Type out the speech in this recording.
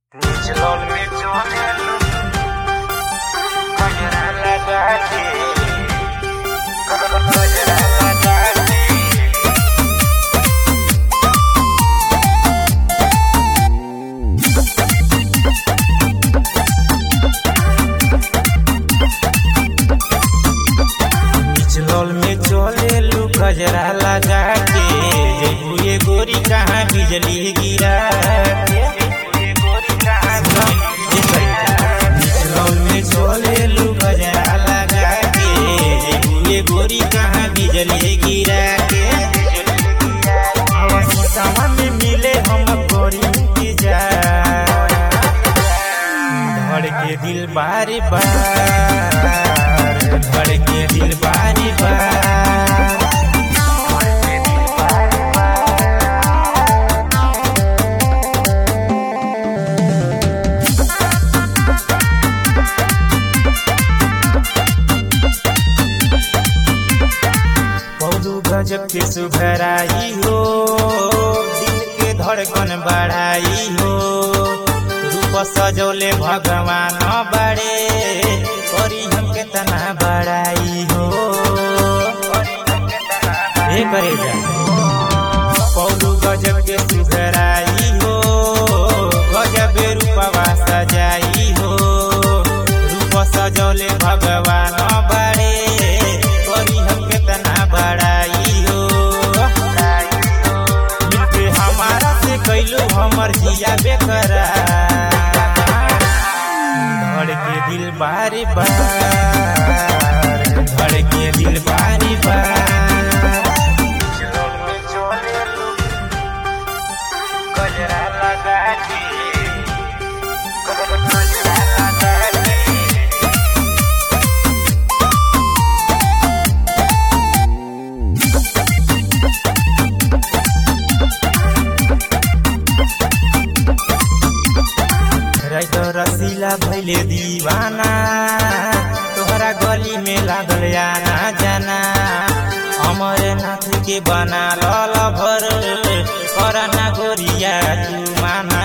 Niçin olmayacağım Kaderle derdi Kaderle derdi Nichlaul में चले लू गजरा लगा के जबू ये गोरी कहाँ बिजली गिरा के निचलौल में चले लू गजरा लगा के जबू ये गोरी कहाँ बिजली गिरा के सीतावा में मिले हम गोरी इंतजार धड़ के दिल बारी बार धड़ के दिल बारी बार पौधु गजब के सुघराई हो दिल के धड़कन बढ़ाई हो रूप सजौले भगवान बड़े करी हम केतना बड़ाई हो हे करे जा पौधु गजब के सुघराई हो गजब रूपवा सजाई हो रूप सजौले भगवान बड़े करी हम केतना बड़ाई हो मिलके हमारा से कैलू हमर जिया बेकरार धड़ के दिल बारी बार धड़ के दिल बारी बार गजरा लगा के गजरा लगा के रैत रसीला भैले दीवाना तोहरा गली में लागल आना जाना अमरनाथ के बना लल भर करना गोरिया तू माना